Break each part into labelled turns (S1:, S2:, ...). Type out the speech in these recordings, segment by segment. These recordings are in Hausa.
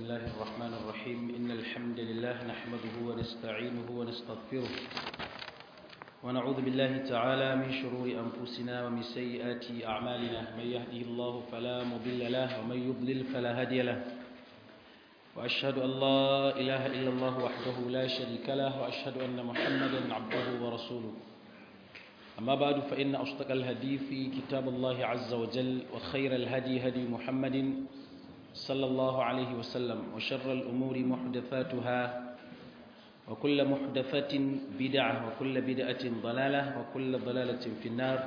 S1: الله الرحمن الرحيم إن الحمد لله نحمده ونستعينه ونستغفره ونعوذ بالله تعالى من شرور أنفسنا ومن سيئات أعمالنا من يهده الله فلا مضل له ومن يضلل فلا هادي له وأشهد أن لا إله إلا الله وحده لا شريك له وأشهد أن محمدا عبده ورسوله أما بعد فإن أصدق الهدي في كتاب الله عز وجل وخير الهدي هدي محمد صلى الله عليه وسلم وشر الأمور محدثاتها وكل محدثة بدعة وكل بدعة ضلالة وكل ضلالة في النار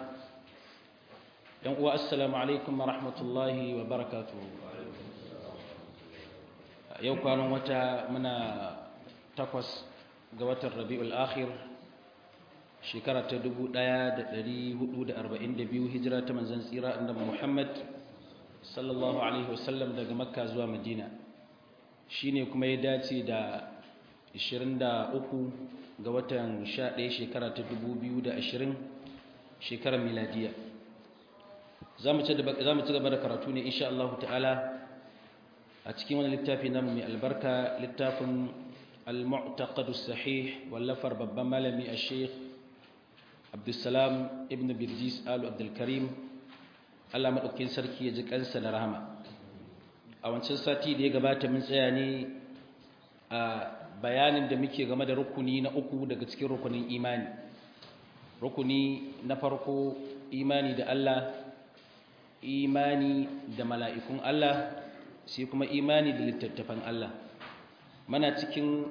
S1: السلام عليكم ورحمة الله وبركاته yau kwanan wata muna takwas ga watan rabi'ul akhir shekara ta 1442 hijira ta manzon tsira annabi Muhammad sallallahu alaihi wasallam daga makka zuwa madina shine kuma ya dace da 23 ga watan 11 shekara ta 2020 shekarar miladiya za mu ci gaba da karatu ne insha Allah ta'ala a cikin wani littafi namu mai albarka littafin al-mu'taqadu sahih wallafar babban malami a sheikh abdulsalam ibn birjis alu abdulkarim allah maɗaukin sarki ya ji kansa da rahama a wancan sati da ya gabata mun tsaya ne a bayanin da muke game da rukuni na uku daga cikin rukunin imani rukuni na farko imani da allah imani da mala'ikun allah sai kuma imani da littattafan Allah mana cikin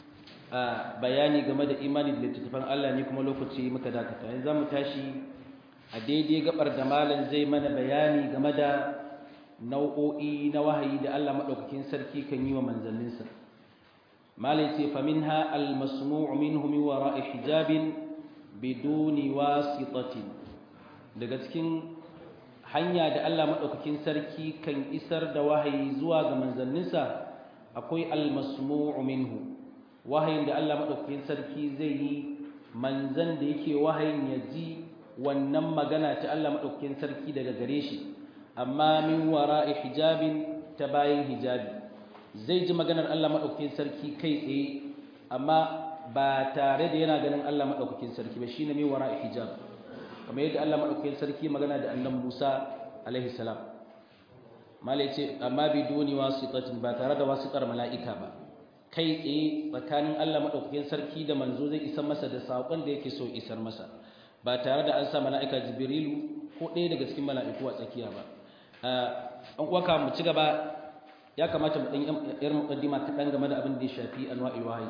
S1: bayani game da imani da littattafan Allah ne kuma lokaci muka dakata yanzu zamu tashi a daidai gabar da malam zai mana bayani game da nau'o'i na wahayi da Allah madaukakin sarki kan yi wa manzanninsa malam ce fa minha al-masmu' minhu min wara'i hijabin biduni wasitatin daga cikin hanya da Allah maɗaukakin sarki kan isar da wahayi zuwa ga manzanninsa akwai almasmu'u minhu wahayin da Allah maɗaukakin sarki zai yi manzan da yake wahayin ya ji wannan magana ta Allah maɗaukakin sarki daga gare shi amma min wara'i hijabin ta bayan hijabi zai ji maganar Allah maɗaukakin sarki kai tsaye amma ba tare da yana ganin Allah maɗaukakin sarki ba shine min wara'i hijab kamar yadda Allah madaukakin sarki magana da annabi Musa alaihi salam malai ce amma bi duni wasitatin ba tare da wasitar mala'ika ba kai tsaye tsakanin Allah madaukakin sarki da manzo zai isar masa da sakon da yake so isar masa ba tare da an sa mala'ika jibrilu ko ɗaya daga cikin mala'iku a tsakiya ba an kuwa mu ci gaba ya kamata mu ɗan yar muqaddima kaɗan game da abin da ya shafi anwa'il wahayi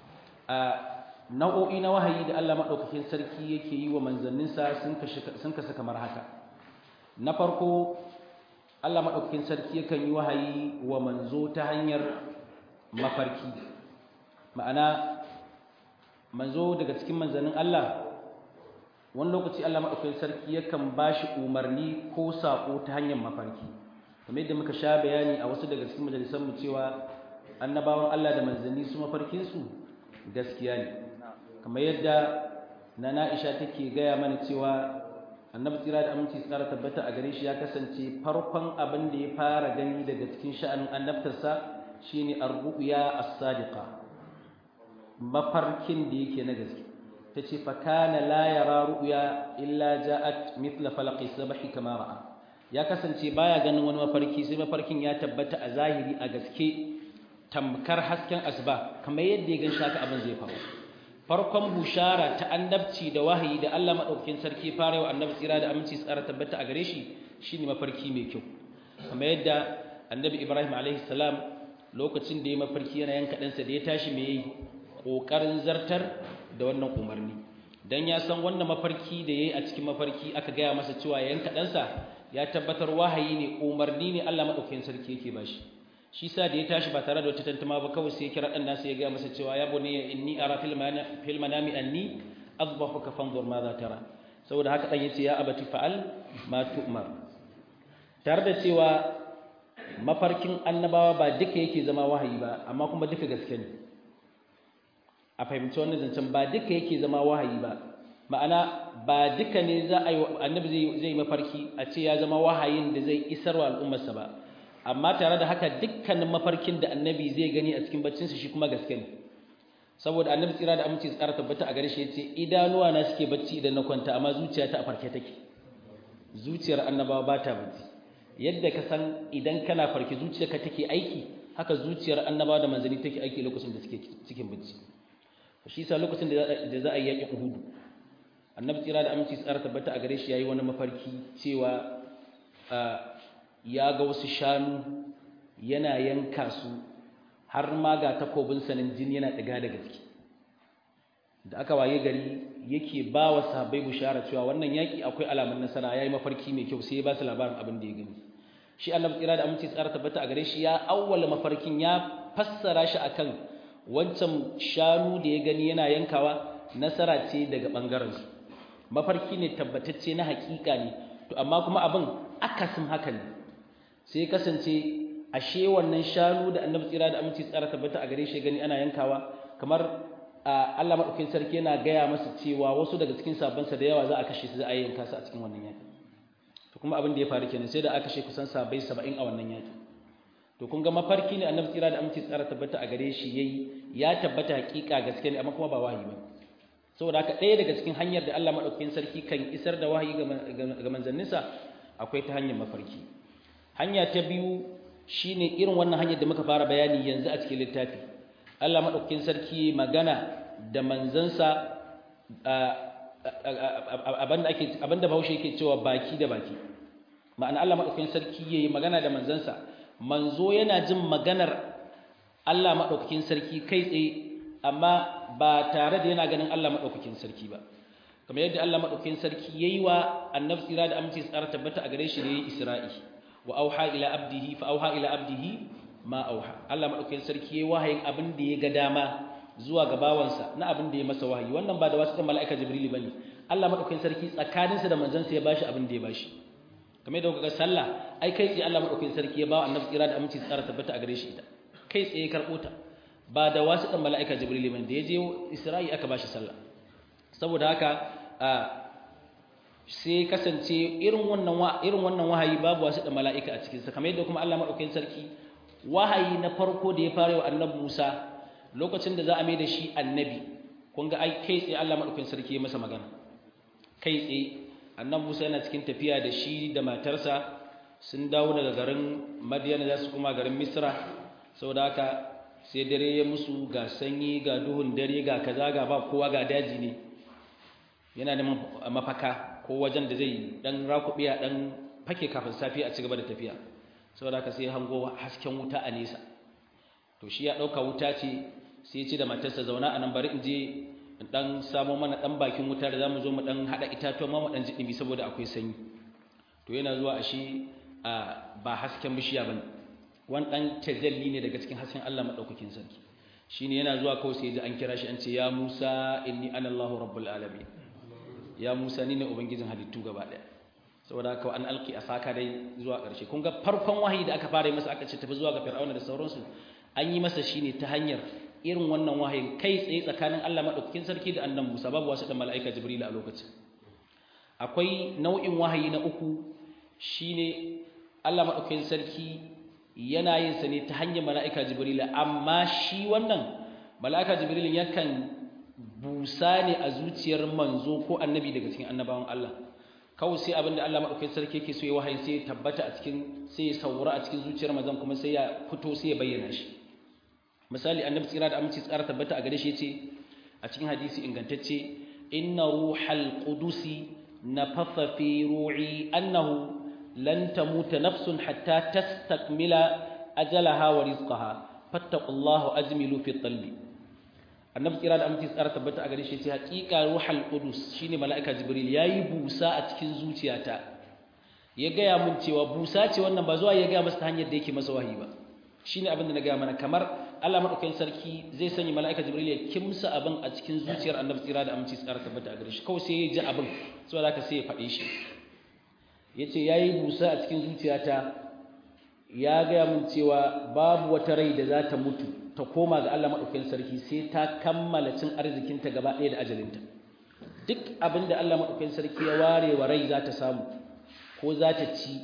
S1: nau'o'i na wahayi da Allah maɗaukakin sarki yake yi wa manzanninsa sun kasa kamar haka na farko Allah maɗaukakin sarki yakan yi wahayi wa manzo ta hanyar mafarki ma'ana manzo daga cikin manzannin Allah wani lokaci Allah maɗaukakin sarki yakan ba shi umarni ko saƙo ta hanyar mafarki kamar yadda muka sha bayani a wasu daga cikin majalisanmu cewa annabawan Allah da manzanni su mafarkinsu gaskiya ne kamar yadda nana Aisha take gaya mana cewa annabi tsira da aminci tsara tabbata a gare shi ya kasance farkon abin da ya fara gani daga cikin sha'anin annabtarsa shine ar-ru'ya as-sadiqa mafarkin da yake na gaske tace fa kana la yara ru'ya illa ja'at mithla falaqi sabhi kama ra'a ya kasance baya ganin wani mafarki sai mafarkin ya tabbata a zahiri a gaske tamkar hasken asuba kamar yadda ya gan shaka abin zai faru farkon bushara ta annabci da wahayi da Allah madaukakin sarki fara wa annabi tsira da aminci tsara tabbata a gare shi shine mafarki mai kyau kamar yadda annabi Ibrahim alaihi salam lokacin da ya mafarki yana yanka ɗansa da ya tashi mai yi ƙoƙarin zartar da wannan umarni dan ya san wannan mafarki da yayi a cikin mafarki aka gaya masa cewa ya yanka ɗansa ya tabbatar wahayi ne umarni ne Allah madaukakin sarki yake bashi shi sa da ya tashi ba tare da wata tantama ba kawai sai ya kira dan nasa ya ga masa cewa ya bunayya inni ara fil manami fil manami anni adbahuka fanzur ma za tara saboda haka dan yace ya abati fa'al ma tu'mar tare da cewa mafarkin annabawa ba duka yake zama wahayi ba amma kuma duka gaske ne a fahimci wannan zancen ba duka yake zama wahayi ba ma'ana ba duka ne za a yi annabi zai zai mafarki a ce ya zama wahayin da zai isarwa al'ummarsa ba amma tare da haka dukkanin mafarkin da annabi zai gani a cikin baccinsa shi kuma gaske ne saboda annabi tsira da aminci tsara tabbata a gare shi yace idanuwa na suke bacci idan na kwanta amma zuciyata a farke take zuciyar annabawa ba ta bacci yadda ka san idan kana farke zuciyarka take aiki haka zuciyar annabawa da manzanni take aiki lokacin da suke cikin bacci shi yasa lokacin da za a yi yaƙin Uhud annabi tsira da aminci tsara tabbata a gare shi yayi wani mafarki cewa ya ga wasu shanu yana yanka su har ma ga takobin sanin jini yana ɗiga daga ciki da aka waye gari yake ba wa sahabbai bushara cewa wannan yaƙi akwai alamun nasara yayi mafarki mai kyau sai ya ba su labarin abin da ya gani shi annabi tsira da aminci tsara tabbata a gare shi ya awwala mafarkin ya fassara shi akan wancan shanu da ya gani yana yankawa nasara ce daga bangaren su mafarki ne tabbatacce na hakika ne to amma kuma abin akasin haka ne sai kasance ashe wannan shanu da annabi tsira da aminci tsara tabbata a gare shi gani ana yankawa kamar Allah madaukakin sarki yana gaya masa cewa wasu daga cikin sabansa da yawa za a kashe su za a yanka su a cikin wannan yaki to kuma abin da ya faru kenan sai da aka kashe kusan sabai 70 a wannan yaki to kun ga mafarki ne annabi tsira da aminci tsara tabbata a gare shi yayi ya tabbata hakika gaske ne amma kuma ba wahayi ba saboda haka ɗaya daga cikin hanyar da Allah madaukakin sarki kan isar da wahayi ga manzanninsa akwai ta hanyar mafarki hanya ta biyu shine irin wannan hanyar da muka fara bayani yanzu a cikin littafi Allah madaukakin sarki magana da manzansa abanda ake abanda Bahaushe yake cewa baki da baki ma'ana Allah madaukakin sarki yayi magana da manzansa manzo yana jin maganar Allah madaukakin sarki kai tsaye amma ba tare da yana ganin Allah madaukakin sarki ba kamar yadda Allah madaukakin sarki yayi wa annabi tsira da aminci tsara tabbata a gare shi ne Isra'i wa auha ila abdihi fa auha ila abdihi ma auha Allah madaukakin sarki yayi wahayin abin da ya ga dama zuwa ga bawansa na abin da ya masa wahayi wannan ba da wasu mala'ika jibril bane Allah madaukakin sarki tsakaninsa da manzansa ya bashi abin da ya bashi kamar yadda kuka sallah ai kai tsaye Allah madaukakin sarki ya ba annabi tsira da aminci tsara tabbata a gare shi ita kai tsaye karbo ta ba da wasu dan mala'ika jibril bane da ya je Isra'i aka bashi sallah saboda haka sai kasance irin wannan irin wannan wahayi babu wasu da mala'ika a cikin sa kamar yadda kuma Allah madaukakin sarki wahayi na farko da ya fara wa annabi Musa lokacin da za a mai da shi annabi kun ga ai kai tsaye Allah madaukakin sarki ya masa magana kai tsaye annabi Musa yana cikin tafiya da shi da matarsa sun dawo daga garin Madiyana za su kuma garin Misra saboda haka sai dare ya musu ga sanyi ga duhun dare ga kaza ga ba kowa ga daji ne yana neman mafaka ko wajen da zai dan rakubiya dan fake kafin safiya a cigaba da tafiya saboda haka sai hango hasken wuta a nesa to shi ya dauka wuta ce sai ya ce da matarsa zauna a nan bari in je in dan samo mana dan bakin wuta da zamu zo mu dan hada itatuwa ma mu dan ji dimi saboda akwai sanyi to yana zuwa a shi ba hasken bishiya bane wani dan tajalli ne daga cikin hasken Allah madaukakin sarki shine yana zuwa kawai sai ya ji an kira shi an ce ya Musa inni ana Allahu rabbul alamin ya Musa ni ne ubangijin halittu gaba daya saboda haka an alki a saka dai zuwa ƙarshe kun ga farkon wahayi da aka fara yi masa aka ce tafi zuwa ga fir'auna da sauransu an yi masa shine ta hanyar irin wannan wahayin kai tsaye tsakanin Allah madaukakin sarki da annabi Musa babu wasu da mala'ika Jibril a lokacin akwai nau'in wahayi na uku shine Allah madaukakin sarki yana yin sa ne ta hanyar mala'ika Jibril amma shi wannan mala'ika Jibril yakan busa ne a zuciyar manzo ko annabi daga cikin annabawan Allah kawai sai abinda Allah madaukakin sarki yake so ya wahayi sai ya tabbata a cikin sai ya saura a cikin zuciyar manzon kuma sai ya fito sai ya bayyana shi misali annabi tsira da aminci tsara tabbata a gare shi yace a cikin hadisi ingantacce inna ruhal qudusi nafatha fi ru'i annahu lan tamuta nafsun hatta tastakmila ajalaha wa rizqaha fattaqullaha ajmilu fi talbi annabi tsira da aminci tsara tabbata a gare shi yace haqiqa ruhal qudus shine malaika jibril yayi busa a cikin zuciyata ya gaya mun cewa busa ce wannan ba zuwa ya gaya masa ta hanyar da yake masa wahayi ba shine abin da na gaya mana kamar Allah madaukakin sarki zai sanya mala'ika Jibril ya kimsa abin a cikin zuciyar Annabi tsira da aminci tsara tabbata a gare shi kawai sai ya ji abin saboda haka sai ya faɗe shi yace yayi busa a cikin zuciyata ya gaya min cewa babu wata rai da za ta mutu ta koma ga Allah madaukakin sarki sai ta kammala cin arzikinta gaba ɗaya da ajalinta duk abin da Allah madaukakin sarki ya ware wa rai za ta samu ko za ta ci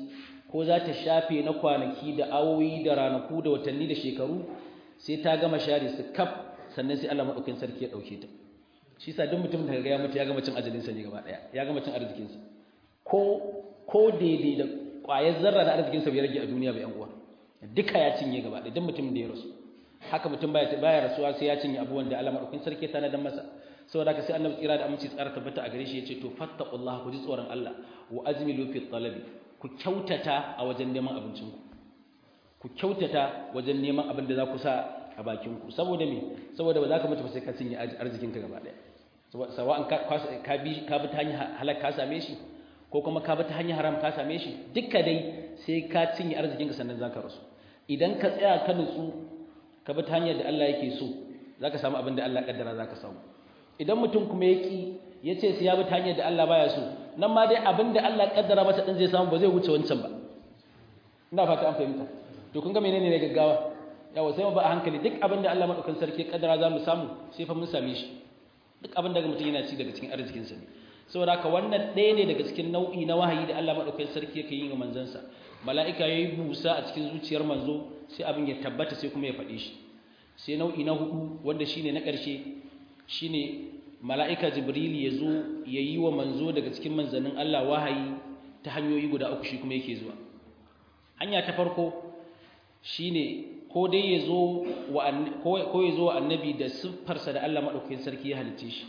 S1: ko za ta shafe na kwanaki da awoyi da ranaku da watanni da shekaru sai ta gama share su kaf sannan sai Allah madaukakin sarki ya dauke ta shi sa duk mutum da ya mutu ya gama cin ajalinsa ne gaba daya ya gama cin arzikinsa ko ko daidai da ƙwayar zarra na arzikinsa bai rage a duniya ba yan uwa duka ya cinye gaba daya duk mutum da ya rasu haka mutum baya baya rasuwa sai ya cinye abubuwan da Allah madaukakin sarki ta nadan masa saboda haka sai annabi tsira da aminci tsara tabbata a gare shi yace to fattaqullaha ku ji tsoron Allah wa azmilu fi talabi ku kyautata a wajen neman abincin ku ku kyautata wajen neman abin da za ku sa a bakin ku saboda me saboda ba za ka mutu ba sai ka cinye arzikin ka gaba daya sawa'an ka ka bi ka bi ta hanyar halak ka same shi ko kuma ka bi ta hanyar haram ka same shi dukka dai sai ka cinye arzikin ka sannan za ka rasu idan ka tsaya ka nutsu ka bi ta hanyar da Allah yake so za ka samu abin da Allah kaddara za ka samu idan mutum kuma ya ƙi ya ce sai ya bi ta hanyar da Allah baya so nan ma dai abin da Allah kaddara masa ɗin zai samu ba zai wuce wancan ba ina fata an fahimta to kun ga menene ne gaggawa yawa sai mu ba a hankali duk abin da Allah madaukakin sarki ya kaddara za mu samu sai fa mun same shi duk abin da mutum yana ci daga cikin arzikinsa ne saboda haka wannan ɗaya ne daga cikin nau'i na wahayi da Allah madaukakin sarki yake yi ga manzansa mala'ika yayi busa a cikin zuciyar manzo sai abin ya tabbata sai kuma ya faɗi shi sai nau'i na hudu wanda shine na ƙarshe shine mala'ika jibril ya zo ya yi wa manzo daga cikin manzannin Allah wahayi ta hanyoyi guda uku shi kuma yake zuwa hanya ta farko shine ko dai ya zo wa ko ya zo wa annabi da siffarsa da Allah madaukakin sarki ya halicce shi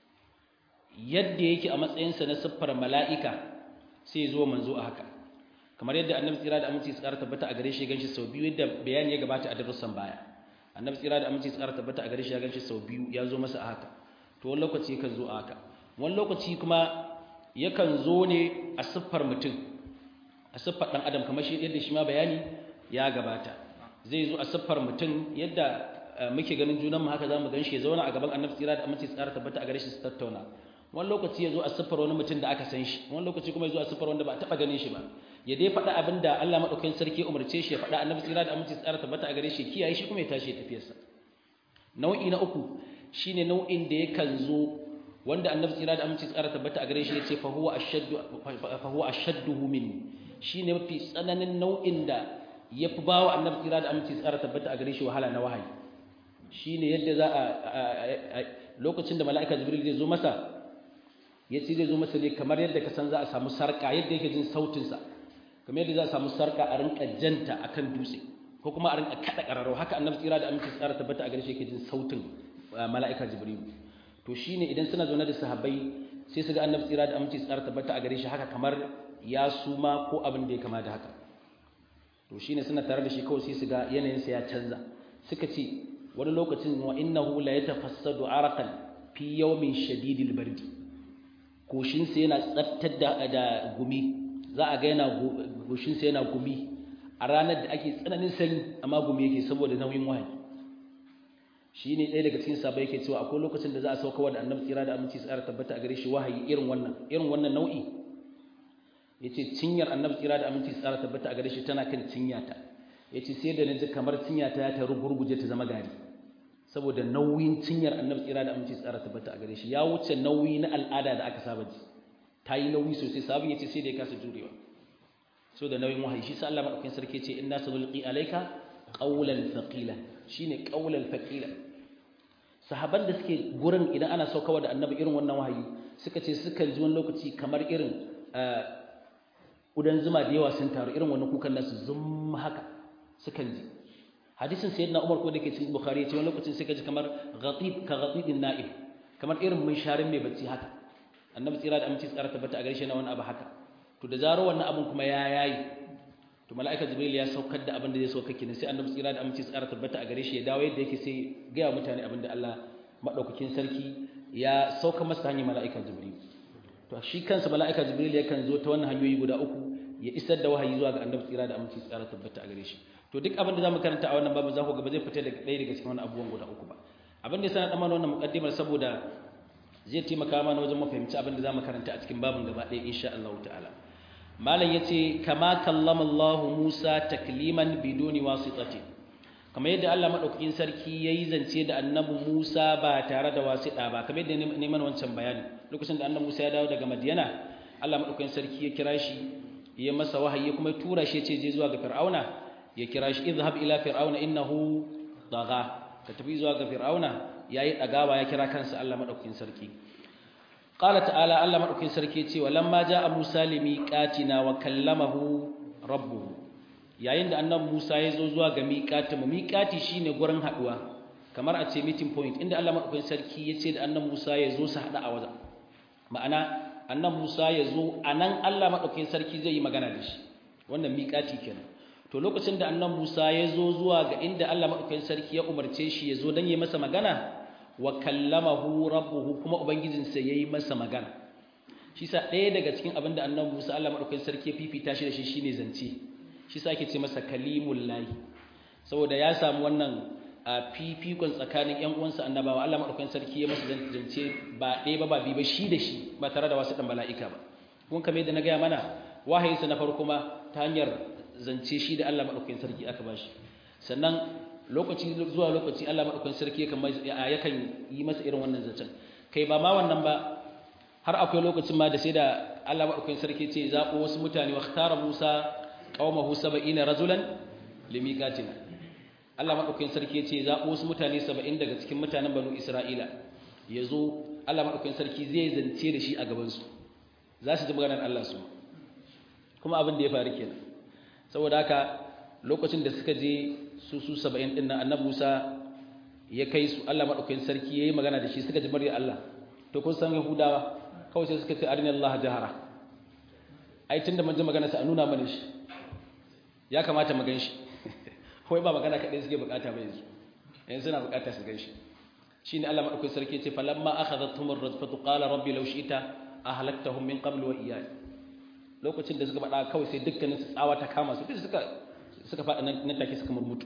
S1: yadda yake a matsayinsa na siffar mala'ika sai ya zo manzo a haka kamar yadda annabi tsira da aminci tsara tabbata a gare shi ganshi sau biyu yadda bayani ya gabata a darussan baya annabi tsira da aminci tsara tabbata a gare shi ya ganshi sau biyu ya zo masa a haka to wani lokaci yakan zo a haka wani lokaci kuma yakan zo ne a siffar mutum a siffar ɗan adam kamar shi yadda shi ma bayani ya gabata zai zo a siffar mutum yadda muke ganin junan mu haka zamu ganshi ya zauna a gaban annabi tsira da aminci tsara tabbata a gare shi su tattauna wani lokaci ya zo a siffar wani mutum da aka san shi wani lokaci kuma ya zo a siffar wanda ba a taɓa ganin shi ba ya dai faɗa abin da Allah maɗaukakin sarki umarce shi ya faɗa annabi tsira da aminci tsara tabbata a gare shi kiyaye shi kuma ya tashi ya tafiyarsa nau'i na uku shine nau'in da yakan zo wanda annabi tsira da aminci tsara tabbata a gare shi yace fa huwa ashaddu fa huwa ashadduhu minni shine mafi tsananin nau'in da yafi bawa annabi tsira da aminci tsara tabbata a gare shi wahala na wahayi shine yadda za a lokacin da mala'ika jibril zai zo masa yace zai zo masa ne kamar yadda ka san za a samu sarka yadda yake jin sautin sa kamar yadda za a samu sarka a rinka janta akan dutse ko kuma a rinka kada kararo haka annabi tsira da aminci tsara tabbata a gare shi yake jin sautin mala'ika jibril to shine idan suna zaune da sahabbai sai su ga annabi tsira da aminci tsara tabbata a gare shi haka kamar ya suma ko abin da ya kama da haka to shine suna tare da shi kawai sai su ga yanayinsa ya canza suka ce wani lokacin wa innahu la yatafassadu araqan fi yawmin shadidil bardi goshinsa yana tsattar da, da gumi za a ga yana goshinsa yana gumi a ranar da ake tsananin sanyi amma gumi yake saboda nauyin wahayi shi ne ɗaya daga cikin sabai yake cewa akwai lokacin da za a sauka wa da annabi tsira da aminci tsara tabbata a gare shi wahayi irin wannan irin wannan nau'i ya ce cinyar annabi tsira da aminci tsara tabbata a gare shi tana kan cinyata ya ce sai da na ji kamar cinyata ya ta rugurguje ta zama gari saboda nauyin cinyar annabi tsira da aminci tsara tabbata a gare shi ya wuce nauyi na al'ada da aka saba ji ta yi nauyi sosai sabon ya ce sai da ya kasa jurewa so da nauyin wahayi shi sa Allah madaukakin sarki ce inna sanulqi alayka qawlan thaqila shine qawlan thaqila sahaban da suke gurin idan ana saukawa da annabi irin wannan wahayi suka ce sukan ji wani lokaci kamar irin udan zuma da yawa sun taru irin wannan kukan nasu zum haka sukan ji hadisin sayyidina Umar ko da ke cikin Bukhari ce wani lokacin suka ji kamar ghatib ka ghatibin na'im kamar irin mun sharin mai bacci haka annabi tsira da aminci tsara tabbata a garshe na wani abu haka to da zaro wannan abun kuma ya yayi to mala'ika jibril ya saukar da abin da zai sauka kenan sai annabi tsira da aminci tsara tabbata a gare shi ya dawo yadda yake sai ga mutane abin da Allah madaukakin sarki ya sauka masa hanyar mala'ika jibril to shi kansa mala'ika jibril yakan zo ta wannan hanyoyi guda uku ya isar da wahayi zuwa ga annabi tsira da aminci tsara tabbata a gare shi to duk abin da zamu karanta a wannan babu za ku ga ba zai fita daga ɗaya daga cikin wannan abubuwan guda uku ba abin da ya sanar da mana wannan muqaddimar saboda zai taimaka mana wajen mu fahimci abin da zamu karanta a cikin babin gaba ɗaya insha Allah ta'ala malam yace kama kallama Allah Musa takliman biduni wasitati kamar yadda Allah madaukakin sarki yayi zance da annabi Musa ba tare da wasita ba kamar yadda neman wancan bayani lokacin da annabi Musa ya dawo daga Madiyana Allah madaukakin sarki ya kira shi ya masa wahayi kuma tura shi ce je zuwa ga fir'auna ya kira shi izhab ila fir'auna innahu dagha ka tafi zuwa ga fir'auna yayi dagawa ya kira kansa Allah madaukakin sarki qala ta'ala Allah madaukakin sarki ce walamma jaa Musa limiqatina wa kallamahu rabbuhu yayin da annabi Musa ya zo zuwa ga miqati mu miqati shine gurin haduwa kamar a ce meeting point inda Allah madaukakin sarki ya ce da annabi Musa ya zo su hada a wajen ma'ana annabi Musa ya zo anan Allah madaukakin sarki zai yi magana da shi wannan miqati kenan to lokacin da annabi Musa ya zo zuwa ga inda Allah madaukakin sarki ya umarce shi ya zo dan yi masa magana wa kallamahu rabbuhu kuma ubangijinsa yayi masa magana shi sa ɗaya daga cikin abin da annabi Musa Allah madaukakin sarki ya fifita shi da shi shine zance shi sa ake ce masa kalimul lahi saboda ya samu wannan a fifikon tsakanin ƴan uwansa annabawa Allah madaukakin sarki ya masa zance ba ɗaya ba ba bi ba shi da shi ba tare da wasu dan mala'ika ba kun kamar yadda na gaya mana wahayinsa na farko ma ta hanyar zance shi da Allah madaukakin sarki aka bashi sannan lokaci zuwa lokaci Allah madaukakin sarki yakan yakan yi masa irin wannan zancen kai ba ma wannan ba har akwai lokacin ma da sai da Allah madaukakin sarki ce zaɓo wasu mutane wa ikhtara Musa qaumahu 70 rajulan limiqatina Allah madaukakin sarki ce zaɓo wasu mutane 70 daga cikin mutanen Banu Isra'ila yazo Allah madaukakin sarki zai zance da shi a gaban su za su ji maganar Allah su kuma abin da ya faru kenan saboda haka lokacin da suka je su su 70 din nan Annabi Musa ya kai su Allah madaukakin sarki yayi magana da shi suka ji murya Allah to kun san Yahudawa kawai sai suka ce arina Allah jahara ai tunda mun ji magana sa a nuna mana shi ya kamata mu ganshi kawai ba magana kadai suke bukata ba yanzu yanzu suna bukata su ganshi shine Allah madaukakin sarki ya ce falamma akhadhatuhum ar-rajfatu qala rabbi law shi'ta ahlaktahum min qabl wa iyya lokacin da suka faɗa kawai sai dukkanin su tsawa ta kama su duk suka suka faɗa nan take suka murmutu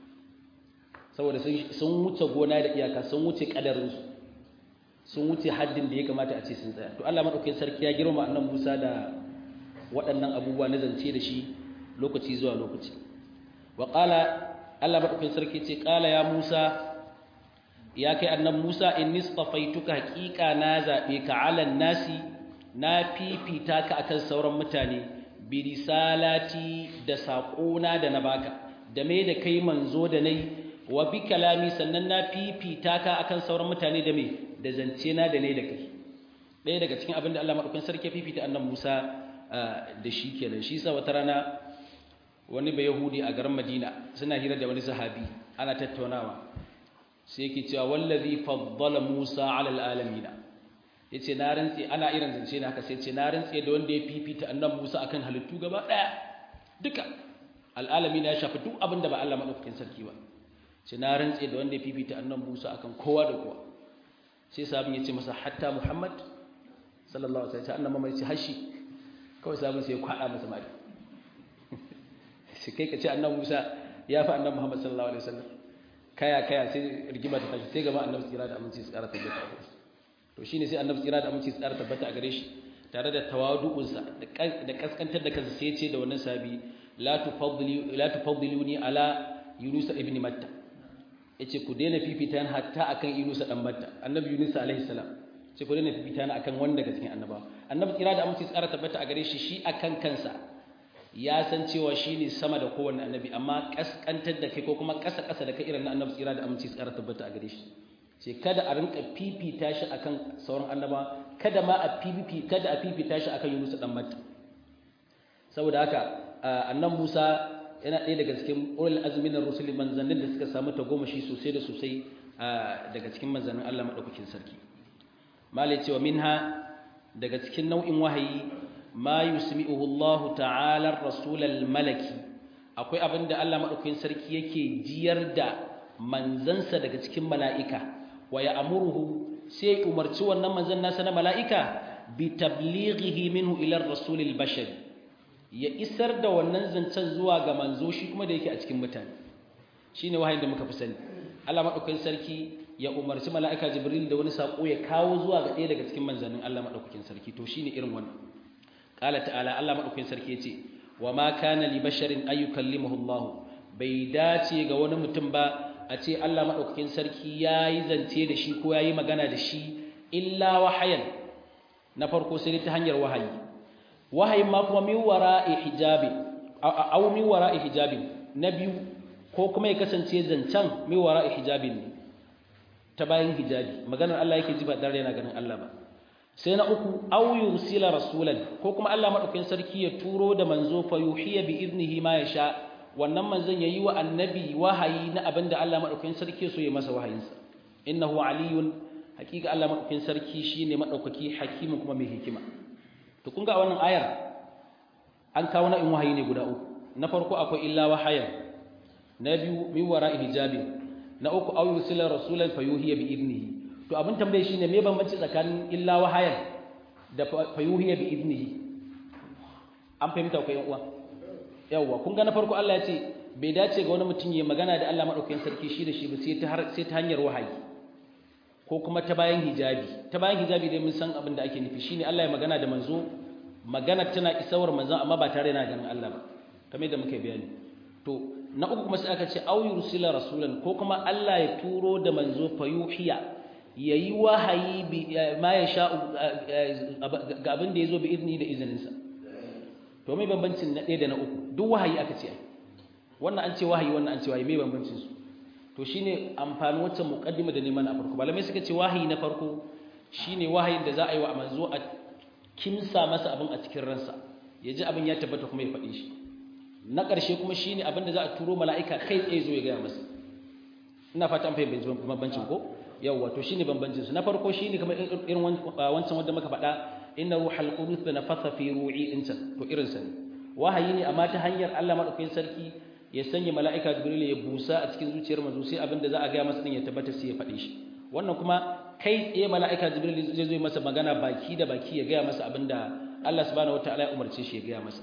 S1: saboda sun wuce gona da iyaka sun wuce kadarin su sun wuce haddin da ya kamata a ce sun tsaya to Allah madaukakin sarki ya girma annan Musa da waɗannan abubuwa na zance da shi lokaci zuwa lokaci wa qala Allah madaukakin sarki ce qala ya Musa ya kai annan Musa inni stafaituka haqiqa na zabe ka alan nasi na fifita ka akan sauran mutane bi risalati da saƙona da na baka da me da kai manzo da nai wa bi kalami sannan na fifita ka akan sauran mutane da me da zance na da ne da kai ɗaya daga cikin abin da Allah madaukakin sarki fifita annan Musa da shi kenan shi sa wata rana wani bai yahudi a garin Madina suna hira da wani sahabi ana tattaunawa sai yake cewa wallazi faddala Musa ala alamin yace na rantsi ana irin zance ne haka sai ce na rantsi da wanda ya fifita annan Musa akan halittu gaba daya duka al'alamin ya shafi duk abin da ba Allah madaukakin sarki ba ce na rantsi da wanda ya fifita annan Musa akan kowa da kowa sai sabon ya ce masa hatta Muhammad sallallahu alaihi wasallam annan mai ce hashi kawai sabon sai ya kwada masa mali shi kai ka ce annan Musa ya fi annan Muhammad sallallahu alaihi wasallam kaya kaya sai rigima ta tashi sai gaba annabi tsira da aminci su ƙara tabbata a gare to shine sai annabi tsira da aminci su ƙara tabbata a gare shi tare da tawadu'unsa da kaskantar da kansa sai ya ce da wannan sabi la tufaddilu la tufaddiluni ala Yunus ibn Matta yace ku daina fifita ni hatta akan Yunus dan Matta annabi Yunus alaihi salam ce ku daina fifita ni akan wanda daga cikin annabawa annabi tsira da aminci su ƙara tabbata a gare shi shi akan kansa ya san cewa shi ne sama da kowane annabi amma kaskantar da kai ko kuma ƙasa-ƙasa da kai irin na annabi tsira da aminci tsara tabbata a gare shi ce kada a rinka fifita shi akan sauran annaba kada ma a fifi kada a fifita shi akan Yunus dan Matta saboda haka annan Musa yana ɗaya daga cikin ulul azmi na rusuli manzannin da suka samu tagomashi sosai da sosai daga cikin manzannin Allah madaukakin sarki malai cewa minha daga cikin nau'in wahayi ma yusmi'uhu Allah ta'ala ar-rasul al-malaki akwai abinda Allah madaukakin sarki yake jiyar da manzansa daga cikin mala'ika wa ya'muruhu sai umarci wannan manzan nasa na mala'ika bi tablighihi minhu ila ar-rasul al-bashari ya isar da wannan zancen zuwa ga manzo shi kuma da yake a cikin mutane shine wahayin da muka fi sani Allah madaukakin sarki ya umarci mala'ika Jibril da wani sako ya kawo zuwa ga ɗaya daga cikin manzannin Allah madaukakin sarki to shine irin wannan qala ta'ala Allah madaukakin sarki yace wa ma kana li basharin ay yukallimuhu Allah bai dace ga wani mutum ba a ce Allah madaukakin sarki yayi zance da shi ko yayi magana da shi illa wahayan na farko sai ta hanyar wahayi wahayin ma kuma min wara'i hijabi aw min wara'i hijabin na biyu ko kuma ya kasance zancen min wara'i hijabin ne ta bayan hijabi maganar Allah yake ji ba dan yana ganin Allah ba sai na uku aw yursila rasulan ko kuma Allah madaukakin sarki ya turo da manzo fa yuhiya bi idnihi ma yasha wannan manzon yayi wa annabi wahayi na abinda Allah madaukakin sarki so ya masa wahayinsa innahu aliyun hakika Allah madaukakin sarki shine madaukaki hakimu kuma mai hikima to kun ga wannan ayar an kawo na in wahayi ne guda uku na farko akwai illa wahayan na biyu min wara'i hijabin na uku aw yursila rasulan fayuhiya bi idnihi to abin tambaye shine me bambanci tsakanin illa wahayan da fayuhiya bi idnihi an fahimta ko yan uwa yawa kun ga na farko Allah ya ce bai dace ga wani mutum ya magana da Allah madaukakin sarki shi da shi ba sai ta sai ta hanyar wahayi ko kuma ta bayan hijabi ta bayan hijabi dai mun san abin da ake nufi shine Allah ya magana da manzo magana tana isawar manzon amma ba tare yana ganin Allah ba kamar yadda muka bayani to na uku kuma sai aka ce au yursila rasulan ko kuma Allah ya turo da manzo fayuhiya yayi wahayi bi ma ya sha ga abin da yazo bi idni da izininsa to me bambancin na ɗaya da na uku duk wahayi aka ce wannan an ce wahayi wannan an ce wahayi me bambancin su to shine amfanin wacce muqaddima da neman a farko malamai suka ce wahayi na farko shine wahayin da za a yi wa manzo a kimsa masa abin a cikin ransa ya ji abin ya tabbata kuma ya faɗi shi na ƙarshe kuma shi ne abinda za a turo mala'ika kai tsaye zo ya gaya masa ina fata an fahimci bambancin ko yawwa to shi ne bambancinsu na farko shi ne kamar irin wancan wanda muka faɗa inna ruhal qudus da nafasa fi ru'i din can to irin sa ne wahayi ne amma ta hanyar Allah madaukakin sarki ya sanya mala'ika jibril ya busa a cikin zuciyar manzo sai abinda za a gaya masa din ya tabbata sai ya faɗi shi wannan kuma kai tsaye mala'ika jibril zai zo masa magana baki da baki ya gaya masa abinda Allah subhanahu wataala ya umarce shi ya gaya masa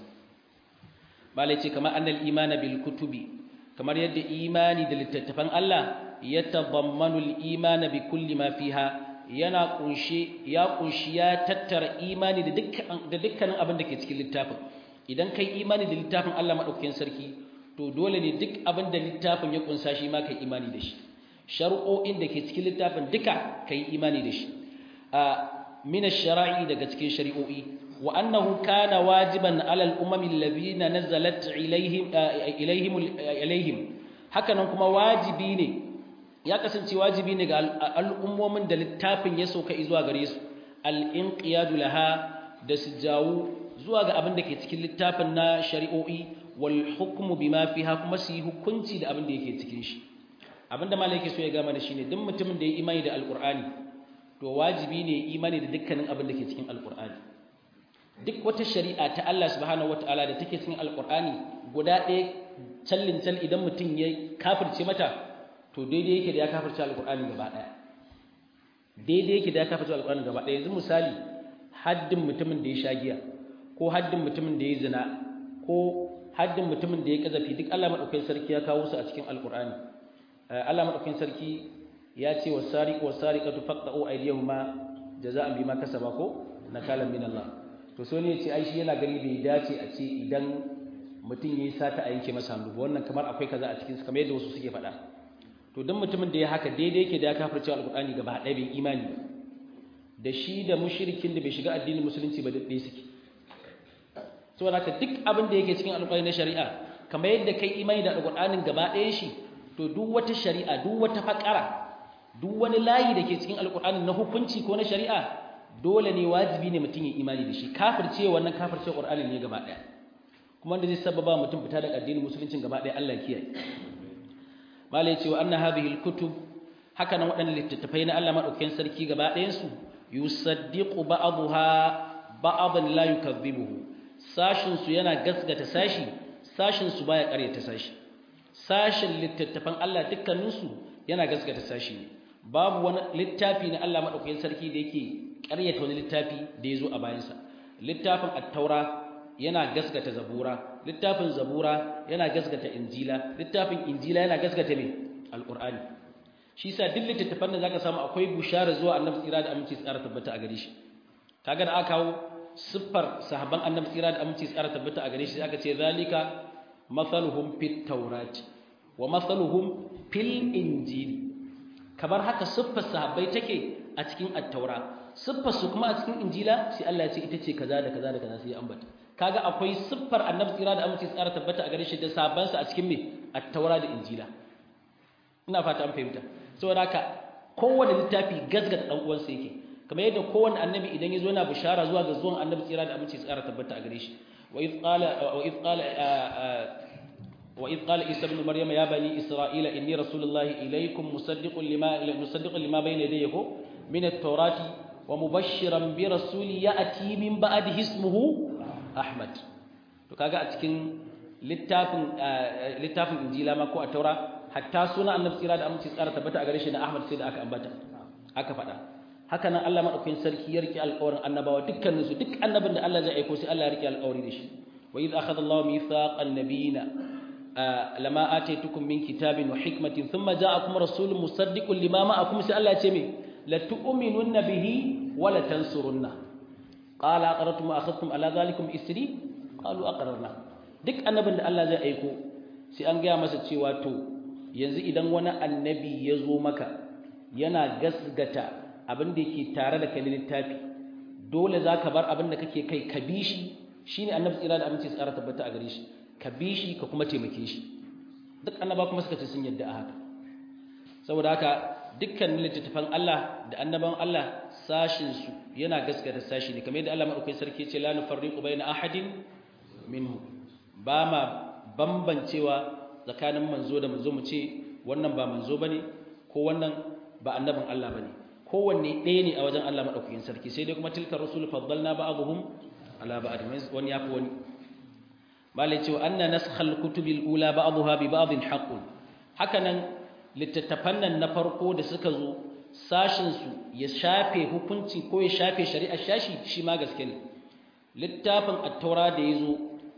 S1: malai ce kamar annal imana bil kutubi kamar yadda imani da littattafan Allah ya tabammanu al imana bi kulli ma fiha yana kunshi ya kunshi ya tattara imani da dukkan da dukkanin abin da ke cikin littafin idan kai imani da littafin Allah madaukakin sarki to dole ne duk abin da littafin ya kunsa shi ma kai imani da shi shar'o'in da ke cikin littafin duka kai imani da shi a min ash-shara'i daga cikin shari'o'i وأنه كان واجبا على الأمم الذين نزلت إليهم إليهم إليهم هكذا كما واجبين ya kasance wajibi ne ga al'ummomin da littafin ya sauka zuwa gare su al'inqiyadu laha da su jawo zuwa ga abin da ke cikin littafin na shari'o'i wal hukmu bima fiha kuma su yi hukunci da abin da yake cikin shi abin da malai yake so ya gama da shi ne duk mutumin da ya imani da alqur'ani to wajibi ne imani da dukkanin abin da ke cikin alqur'ani duk wata shari'a ta Allah subhanahu wataala da take cikin alqur'ani guda ɗaya tallin tal idan mutum ya kafirce mata to daidai yake da ya kafirce alqur'ani gaba ɗaya daidai yake da ya kafirce alqur'ani gaba ɗaya yanzu misali haddin mutumin da ya sha giya ko haddin mutumin da ya zina ko haddin mutumin da ya kazafi duk Allah madaukakin sarki ya kawo su a cikin alqur'ani Allah madaukakin sarki ya ce wasariqu wasariqatu faqta'u aydiyahuma jaza'an bima kasaba ko nakalan min Allah to so ne ya ce ai shi yana gani bai dace a ce idan mutum yayi sata a yanke masa hannu wannan kamar akwai kaza a cikin su kamar yadda wasu suke faɗa to dan mutumin da ya haka daidai yake da ya kafirce alqur'ani gaba ɗaya bai imani da shi da mushrikin da bai shiga addinin musulunci ba dai suke saboda haka duk abin da yake cikin alqur'ani na shari'a kamar yadda kai imani da alqur'anin gaba ɗayan shi to duk wata shari'a duk wata fakara duk wani layi da ke cikin alqur'ani na hukunci ko na shari'a dole ne wajibi ne mutum ya imani da shi kafirce wannan kafirce qur'ani ne gaba ɗaya kuma da zai sababa mutum fita daga addinin musulunci gaba ɗaya Allah kiyaye malai cewa anna hadhihi alkutub haka nan waɗannan littattafai na Allah madaukakin sarki gaba ɗayan su yusaddiqu ba'daha ba'dan la yukazzibuhu sashin su yana gasgata sashi sashin su baya ƙaryata sashi sashin littattafan Allah dukkanin su yana gasgata sashi ne babu wani littafi na Allah madaukakin sarki da yake ƙaryata wani littafi da ya zo a bayansa littafin at-taura yana gaskata zabura littafin zabura yana gaskata injila littafin injila yana gaskata me alqur'ani shi yasa duk littattafan da zaka samu akwai bushara zuwa annabi tsira da aminci tsara tabbata a gare shi kaga da aka kawo siffar sahabban annabi tsira da aminci tsara tabbata a gare shi aka ce zalika mathaluhum fit tawrat wa mathaluhum fil injil kamar haka siffar sahabbai take a cikin at-taura siffar su kuma a cikin injila sai Allah ya ce ita ce kaza da kaza da kaza sai ya ambata kaga akwai siffar annabi tsira da amince tsara tabbata a gare shi da sabansa a cikin me at-taura da injila ina fata an fahimta saboda haka kowane littafi gasgata dan uwansa yake kamar yadda kowanne annabi idan ya zo yana bishara zuwa ga zuwan annabi tsira da amince tsara tabbata a gare shi wa idh qala wa idh qala wa idh qala isa ibn maryam ya bani isra'ila inni rasulullahi ilaykum musaddiqun lima musaddiqun lima bayna yadayya min at-taurati wa mubashshiran bi rasuli ya'ti min ba'dihi ismuhu ahmad to kaga a cikin littafin littafin injila ma ko a taura hatta suna annabi tsira da aminci tsara tabbata a gare shi na ahmad sai da aka ambata aka faɗa haka nan Allah madaukakin sarki ya rike alƙawarin annabawa dukkanin su duk annabin da Allah zai aiko sai Allah ya rike alƙawari da shi wa idh akhadha Allahu mithaqan nabiyina lama ataitukum min kitabin wa hikmatin thumma ja'akum rasulun musaddiqun lima ma'akum sai Allah ya ce me la tu'minunna bihi wa la tansurunna qala aqarrtum wa akhadhtum ala dhalikum isri qalu aqarrna duk annabin da Allah zai aiko sai an gaya masa cewa to yanzu idan wani annabi ya zo maka yana gasgata abin da yake tare da kai littafi dole za ka bar abin da kake kai ka bi shi shi ne annabi tsira da aminci tsara tabbata a gare shi ka bi shi ka kuma taimake shi duk annaba kuma suka ce sun yadda a haka saboda haka dukkan littattafan Allah da annaban Allah sashin su yana gaskata sashi ne kamar yadda Allah madaukakin sarki ya ce la nufarriqu baina ahadin minhu ba ma bambancewa tsakanin manzo da manzo mu ce wannan ba manzo bane ko wannan ba annabin Allah bane kowanne ɗaya ne a wajen Allah madaukakin sarki sai dai kuma tilka rusul faddalna ba'dhum ala ba'd wani yafi wani malai cewa anna naskhal kutubil ula ba'dha bi ba'dhin haqqun hakanan littattafan nan na farko da suka zo sashin su ya shafe hukunci ko ya shafe shari'ar shashi shi ma gaske ne littafin at-taura da yazo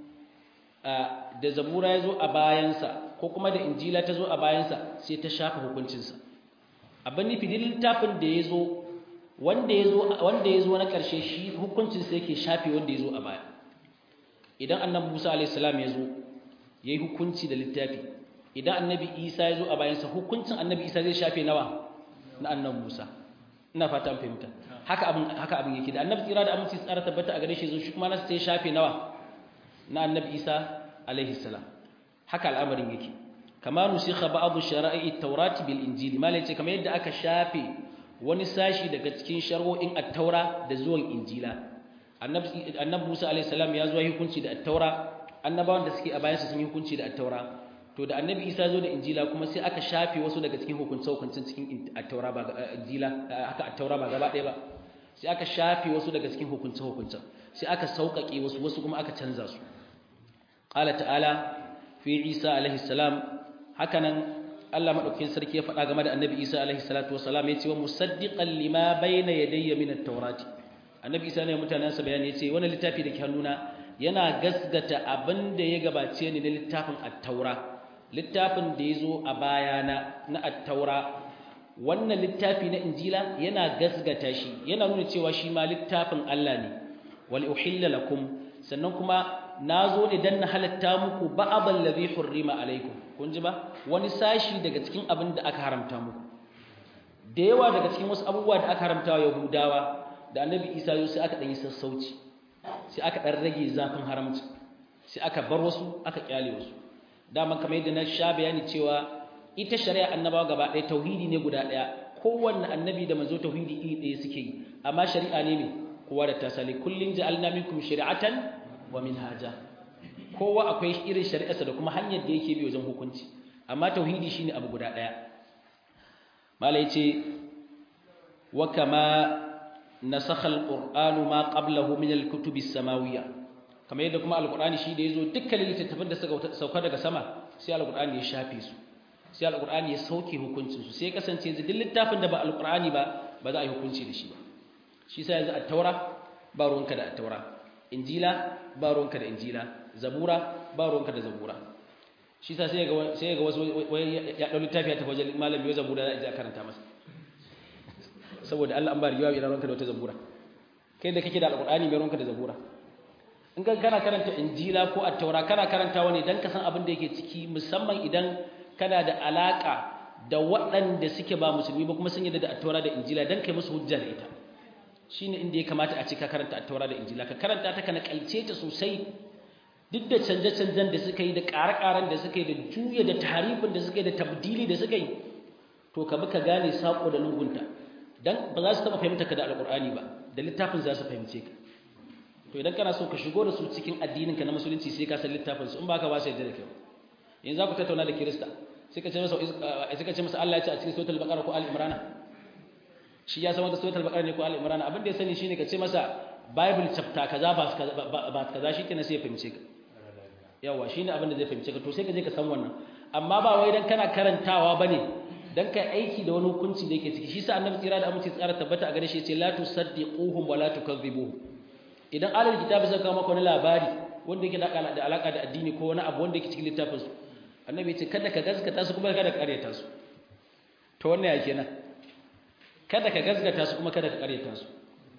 S1: da zabura ya zo a bayansa ko kuma da injila ta zo a bayansa sai ta shafa hukuncinsa abin nufi da littafin da ya zo wanda ya zo na ƙarshe shi hukuncinsa yake shafe wanda ya zo a baya idan annabi musa alaihissalam ya zo ya yi hukunci da littafi idan annabi isa ya zo a bayansa hukuncin annabi isa zai shafe nawa na annabi musa ina fata an fahimta haka abin haka abin yake da annabi tsira da aminci tsara tabbata a gare shi zo shi kuma nasa sai shafe nawa na annabi isa alaihi salam haka al'amarin yake kama nusikha ba'd shara'i at-taurati bil injil malai ce kamar yadda aka shafe wani sashi daga cikin shar'o'in at-taura da zuwan injila annabi annabi Musa alaihi salam ya zo hukunci da at-taura annabawan da suke a bayan sun yi hukunci da at-taura to da annabi Isa zo da injila kuma sai aka shafe wasu daga cikin hukunce hukuncin cikin at-taura ba injila haka at-taura ba gaba ɗaya ba sai aka shafe wasu daga cikin hukunce hukuncin sai aka sauƙaƙe wasu wasu kuma aka canza su qala ta'ala fi Isa alaihi salam hakanan Allah madaukakin sarki ya faɗa game da Annabi Isa alaihi salatu wasalam yace wa musaddiqan lima bayna yadayya min at-taurati Annabi Isa ne mutanen sa bayani yace wannan littafi da ke hannuna yana gasgata abin da ya gabace ni na littafin at-taura littafin da yazo a bayana na at-taura wannan littafi na injila yana gasgata shi yana nuna cewa shi ma littafin Allah ne wal uhilla lakum sannan kuma na zo ne don na halatta muku ba'abal ladhi hurrima alaikum kun ji ba wani sashi daga cikin abin da aka haramta muku da yawa daga cikin wasu abubuwa da aka haramta wa yahudawa da annabi isa yau sai aka ɗan yi sassauci sai aka ɗan rage zafin haramci sai aka bar wasu aka kyale wasu dama kamar yadda na sha bayani cewa ita shari'a annabawa gaba ɗaya tauhidi ne guda ɗaya kowanne annabi da manzo tauhidi iri ɗaya suke yi amma shari'a ne ne kowa da tasali kullum ja'alna minkum shari'atan wa minhaja kowa akwai irin shari'arsa da kuma hanyar da yake bi wajen hukunci amma tauhidi shine abu guda daya mala yace wa kama nasakha alqur'anu ma qablahu min alkutubi samawiyya kamar yadda kuma alqur'ani shi da yazo dukkan littattafan da suka sauka daga sama sai alqur'ani ya shafe su sai alqur'ani ya sauke hukuncin su sai kasance yanzu duk littafin da ba alqur'ani ba ba za a yi hukunci da shi ba shi sai yanzu at-taura ba ruwanka da at-taura injila ba ruwanka da injila zabura ba ruwanka da zabura shi sa sai ga sai ga wasu ya dau littafi ya tafi wajen malami ya zabura za a karanta masa saboda Allah an ba riwa ya ruwanka da wata zabura kai da kake da alqur'ani mai ruwanka da zabura in ka kana karanta injila ko at-taura kana karantawa ne dan ka san abin da yake ciki musamman idan kana da alaka da waɗanda suke ba musulmi ba kuma sun yarda da at-taura da injila dan kai musu hujja da ita shine inda ya kamata a ce ka karanta at-taura da injila ka karanta ta kana kalce ta sosai duk da canje-canjen da suka yi da ƙare-ƙaren da suka yi da juya da tarifin da suka yi da tabdili da suka yi to ka bi ka gane sako da lungunta dan ba za su taba fahimta ka da alqur'ani ba da littafin za su fahimce ka to idan kana so ka shigo da su cikin addininka na musulunci sai ka san littafin su in baka ba su yadda da kai yanzu za ku tattauna da kirista sai ka ce masa sai ka ce masa Allah ya ce a cikin suratul baqara ko al-imran shi ya san wata suratul baqara ne ko al-imran abin da ya sani shine ka ce masa bible chapter kaza ba ba kaza shikenan sai ya fahimce ka yawa shine abin da zai fahimce ka to sai ka je ka san wannan amma ba wai dan kana karantawa bane dan kai aiki da wani hukunci da yake ciki shi sa annabi tsira da amince tsara tabbata a gare shi ya ce la tusaddiquhum wa la tukadhibuhum idan alal kitabi suka kawo maka wani labari wanda yake da alaka da addini ko wani abu wanda yake cikin littafin su annabi ya ce kada ka gaskata su kuma kada ka karyata su to wannan ya kenan kada ka gaskata su kuma kada ka karyata su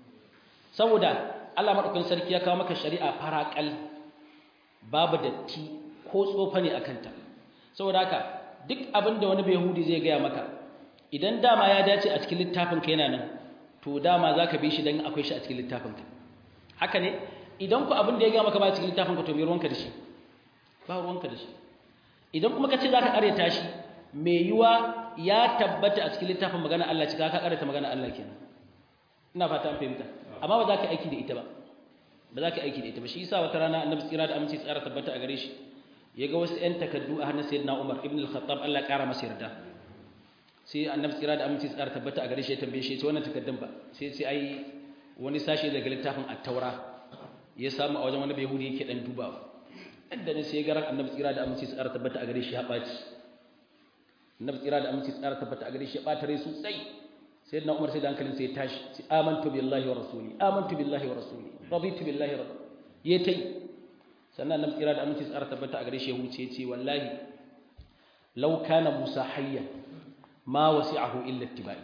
S1: saboda Allah madaukakin sarki ya kawo maka shari'a farakal babu datti ko tsofa ne akan ta saboda haka duk abin da wani yahudi zai gaya maka idan dama ya dace a cikin littafin ka yana nan to dama zaka bi shi dan akwai shi a cikin littafin ka haka ne idan ku abin da ya gaya maka ba cikin littafin ka to me ruwanka da shi ba ruwanka da shi idan kuma ka ce za ka ƙaryata shi mai yiwa ya tabbata a cikin littafin magana Allah cika ka ƙaryata magana Allah kenan ina fata an fahimta amma ba za ka aiki da ita ba ba za ka aiki da ita ba shi yasa wata rana annabi tsira da aminci tsara tabbata a gare shi ya ga wasu ƴan takaddu a hannun sayyidina Umar ibn al-Khattab Allah ƙara masa yarda sai annabi tsira da aminci tsara tabbata a gare shi ya tambaye shi ya ce wannan takaddun ba sai sai ai wani sashe daga littafin at-taura ya samu a wajen wani yahudi yake dan dubawa inda ne sai garan annabi tsira da aminci tsara tabbata a gare shi ya baci annabi tsira da aminci tsara tabbata a gare shi ya bata rai sosai sai na umar sai da hankalin sai ya tashi sai amantu billahi wa rasuli amantu billahi wa rasuli raditu billahi rabb ya tai sannan annabi tsira da aminci tsara tabbata a gare shi ya huce ya ce wallahi law kana musa hayya ma wasi'ahu illa ittiba'i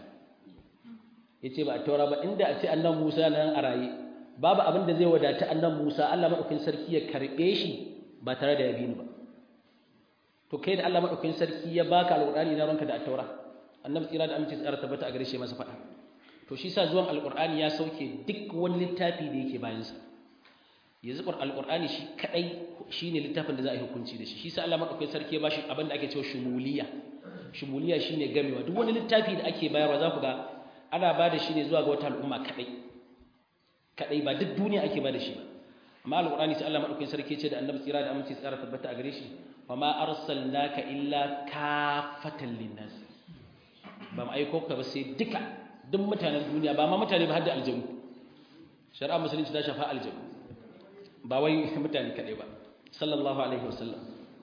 S1: yace ba a taura ba inda a ce annabi musa nan a raye babu abin da zai wadata annabi musa Allah madaukakin sarki ya karbe shi ba tare da ya bi ni ba to kai da Allah madaukakin sarki ya baka alqur'ani na ranka da at-taura annabi tsira da aminci tsara tabbata a gare shi masa fada to shi sa zuwan alqur'ani ya sauke duk wani littafi da yake bayan sa yanzu alqur'ani shi kadai shine littafin da za a yi hukunci da shi shi sa Allah madaukakin sarki ya bashi abin da ake cewa shumuliya shumuliya shine gamewa duk wani littafi da ake bayarwa za ku ga ana ba da shi ne zuwa ga wata al'umma kadai kadai ba duk duniya ake ba da shi ba amma alqur'ani sai Allah madaukakin sarki ce da annabi tsira da aminci tsara tabbata a gare shi fa ma arsalnaka illa kafatan linnas ba mu aiko ka ba sai duka duk mutanen duniya ba ma mutane ba har da aljanu shari'a musulunci ta shafa aljanu ba wai mutane kadai ba sallallahu alaihi wasallam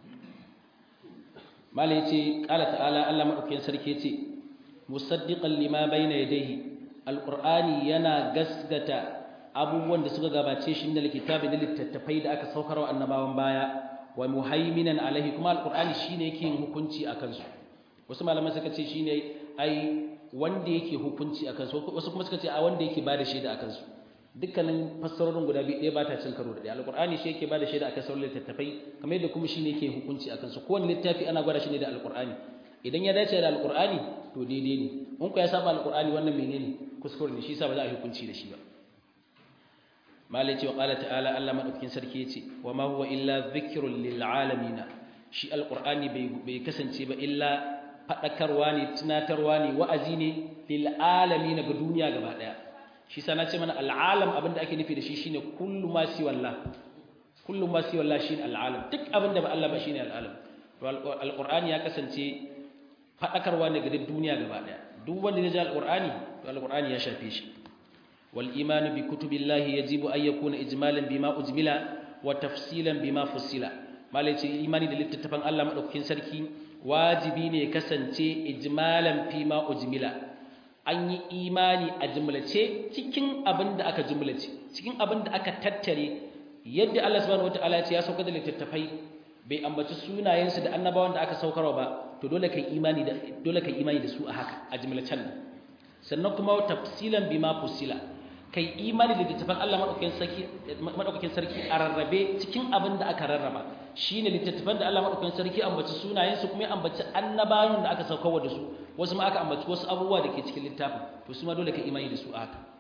S1: mala yace qala ta'ala Allah madaukakin sarki yace musaddiqan lima bayna yadayhi alqur'ani yana gasgata abubuwan da suka gabace shi da likitabi da littattafai da aka saukar wa annabawan baya wa muhaiminan alaihi kuma alqur'ani shine yake yin hukunci akan su wasu malaman suka ce shine ai wanda yake hukunci akan su wasu kuma suka ce a wanda yake bada shaida akan su dukkanin fassarorin guda biyu ɗaya ba ta cin karo da ɗaya alqur'ani shi yake bada shaida akan sauran littattafai kamar yadda kuma shine yake hukunci akan su kowane littafi ana gwada shi ne da alqur'ani idan ya dace da alqur'ani to daidai ne in ku ya saba alqur'ani wannan menene kuskure ne shi yasa ba za a yi hukunci da shi ba malai ce wa ƙala ta'ala Allah maɗaukakin sarki ya ce wa ma huwa illa zikirun lil alamina shi alƙur'ani bai kasance ba illa faɗakarwa ne tunatarwa ne wa'azi ne lil alamina ga duniya gaba ɗaya shi sana ce mana al'alam abin da ake nufi da shi shine kullu ma si wallah kullu ma si wallah shine al'alam duk abin da ba Allah ba shine al'alam to alƙur'ani ya kasance faɗakarwa ne ga duniya gaba ɗaya duk wanda ya ji alƙur'ani to alƙur'ani ya shafe shi والإيمان بكتب الله يجب أن يكون إجمالا بما أجمل وتفصيلا بما فصل ما ليس إيماني da littattafan Allah madaukakin sarki wajibi ne kasance ijmalan fi ma ujmila an yi imani a jumlace cikin abin da aka jumlace cikin abin da aka tattare yadda Allah subhanahu wataala ya ce ya sauka da littattafai bai ambaci sunayensu da annabawan da aka saukarwa ba to dole kai imani da dole kai imani da su a haka a jumlacen nan sannan kuma tafsilan bima fusila kai imani da littattafan Allah madaukakin sarki a rarrabe cikin abin da aka rarraba shine littattafan da Allah madaukakin sarki ambaci sunayen su kuma ya ambaci annabawan da aka saukarwa da su wasu ma aka ambaci wasu abubuwa da ke cikin littafin to su ma dole kai imani da su a haka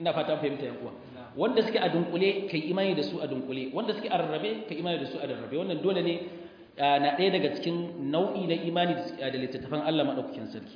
S1: ina fata fahimta yan uwa wanda suke a dunkule kai imani da su a dunkule wanda suke a rarrabe kai imani da su a rarrabe wannan dole ne na ɗaya daga cikin nau'i na imani da littattafan Allah madaukakin sarki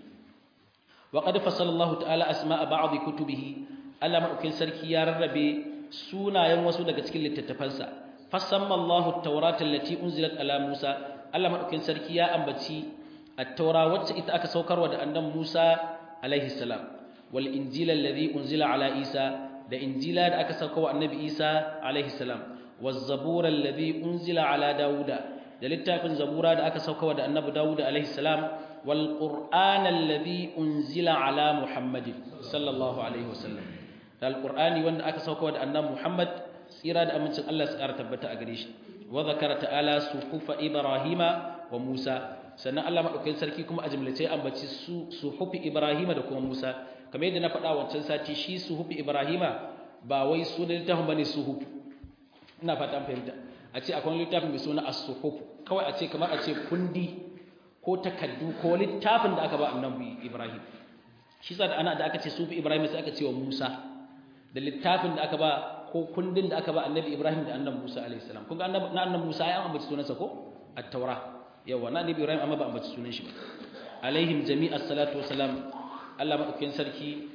S1: wa qad fassala Allah ta'ala asma'a ba'd kutubihi Allah madaukakin sarki ya rarrabe sunayen wasu daga cikin littattafansa fasamma Allahu at-taurata allati unzilat ala Musa Allah madaukakin sarki ya ambaci at-taura wacce ita aka saukarwa da annabi Musa alaihi salam wal injila alladhi unzila ala Isa da injila da aka saukarwa annabi Isa alaihi salam waz zabura alladhi unzila ala Dawuda da littafin zabura da aka saukarwa da annabi Dawuda alaihi salam wal qur'ana alladhi unzila ala Muhammadin sallallahu alaihi wasallam da alqur'ani wanda aka saukarwa da annabi Muhammad tsira da amincin Allah su ƙara tabbata a gare shi wa zakara ta'ala suhufa ibrahima wa musa sannan Allah madaukakin sarki kuma a jumlace ambaci su suhufi ibrahima da kuma musa kamar yadda na faɗa wancan sati shi suhufi ibrahima ba wai sunan littafin bane suhuf ina fata fahimta a ce akwai littafin mai suna as-suhuf kawai a ce kamar a ce kundi ko takaddu ko littafin da aka ba annabi ibrahim shi sa da ana da aka ce sufi ibrahim sai aka ce wa musa da littafin da aka ba ko kundin da aka ba annabi Ibrahim da annabi Musa alaihi salam kun ga na annabi Musa ya ambaci sunansa ko at-taura yawa na annabi Ibrahim amma ba ambaci sunan shi ba alaihim jami'as salatu wassalam Allah madaukakin sarki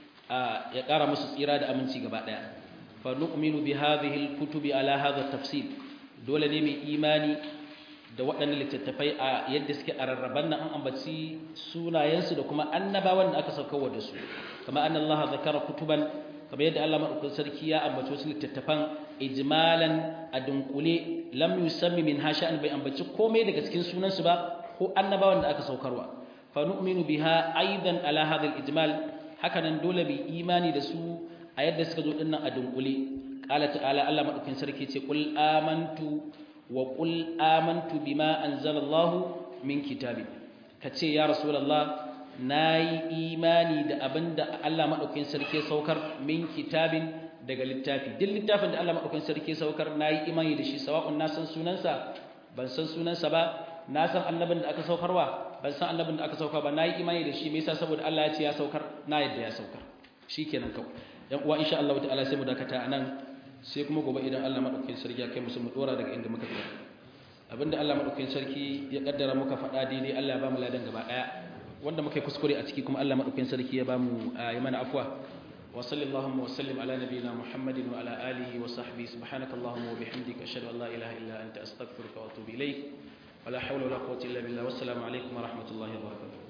S1: ya kara musu tsira da aminci gaba daya fa nu'minu bi hadhihi al-kutubi ala hadha at-tafsil dole ne mai imani da waɗannan littattafai a yadda suke a rarraban nan an ambaci sunayensu da kuma annabawan da aka saukarwa da su kama annallaha zakara kutuban kamar yadda Allah madaukakin sarki ya ambaci wasu littattafan ijmalan a dunkule lam yusammi min hasha'an bai ambaci komai daga cikin sunansu ba ko annabawan da aka saukarwa fa nu'minu biha aidan ala hadha al-ijmal haka nan dole bi imani da su a yadda suka zo dinnan a dunkule qala ta'ala Allah madaukakin sarki ce qul amantu wa qul amantu bima anzalallahu min kitabi kace ya rasulullah na yi imani da abin da Allah maɗaukin sarki saukar min kitabin daga littafi duk littafin da Allah maɗaukin sarki saukar na yi imani da shi sawa'un na san sunansa ban san sunansa ba na san annabin da aka saukarwa ban san annabin da aka saukar ba na yi imani da shi me yasa saboda Allah ya ce ya saukar na yadda ya saukar shikenan kawai yan uwa insha Allah ta'ala sai mu dakata anan sai kuma gobe idan Allah maɗaukin sarki ya kai mu mu dora daga inda muka tsaya abinda Allah maɗaukin sarki ya kaddara muka faɗa daidai Allah ya ba mu ladan gaba ɗaya wanda muka yi kuskure a ciki kuma Allah madaukakin sarki ya bamu yi mana afwa wa sallallahu wa sallim ala nabiyyina muhammadin wa ala alihi wa sahbihi subhanaka allahumma wa bihamdika ashhadu an la ilaha illa anta astaghfiruka wa atubu ilayk wa la hawla wa la quwwata illa billah wassalamu alaikum wa rahmatullahi wa barakatuh